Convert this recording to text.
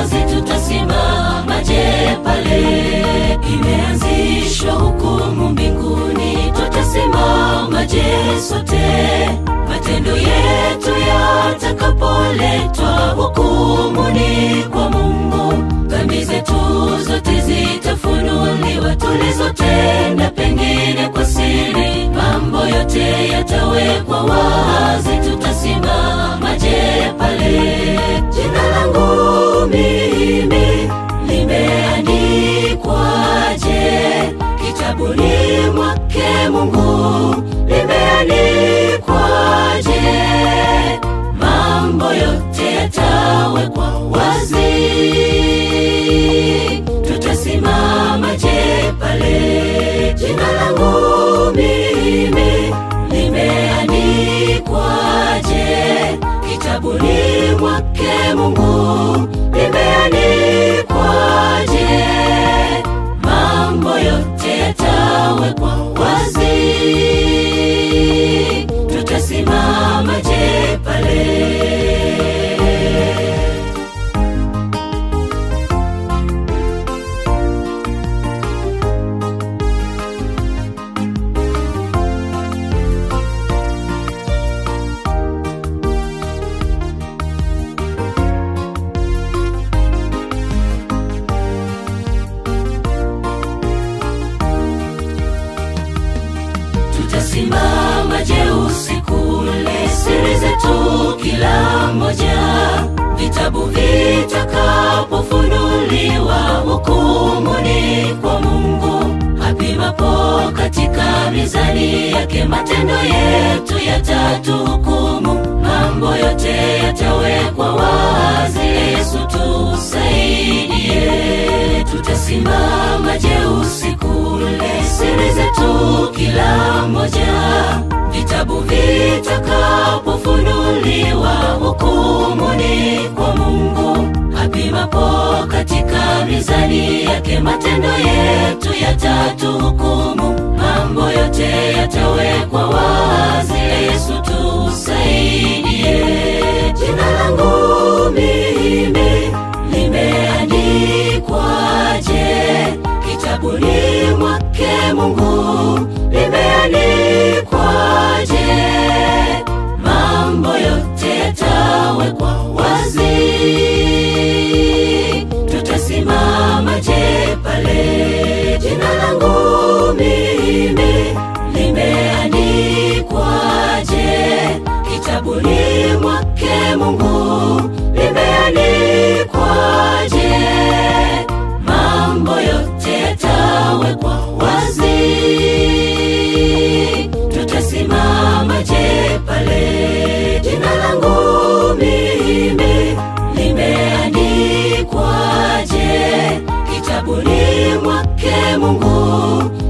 wazi, tutasimamaje pale? Imeanzishwa hukumu mbinguni, tutasimamaje sote? Matendo yetu yatakapoletwa hukumuni kwa Mungu, dhambi zetu zote zitafunuliwa, tulizotenda pengine kwa siri, mambo yote yatawekwa wazi, tutasimamaje pale? Jina langu mimi limeandikwaje kitabuni mwake Mungu? Limeandikwaje? Mambo yote yatawekwa wazi, tutasimamaje pale? Jina langu mimi limeandikwaje kitabuni mwake Mungu? Limeandikwaje? Mambo yote yatawekwa wazi, tutasimamaje pale? Tutasimamaje usiku ule, siri zetu kila moja, vitabu vitakapofunuliwa, hukumuni kwa Mungu apimapo katika mizani yake, matendo yetu yatatuhukumu, mambo yote yatawekwa wazi. Yesu tusaidie, tutasimamaje usiku ule, siri zetu kila moja, vitabu vitakapofunuliwa, hukumuni kwa Mungu apimapo katika mizani yake, matendo yetu yatatuhukumu, mambo yote yatawekwa wazi. Yesu tusaidie, jina langu mimi limeandikwaje kitabuni mwake Mungu? Limeandikwaje? Mambo yote yatawekwa wazi, tutasimamaje pale? Jina langu mimi limeandikwaje kitabuni mwake Mungu? Limeandikwaje? Mambo yote yatawekwa wazi, tutasimamaje pale? Jina langu mimi limeandikwaje kitabuni mwake Mungu?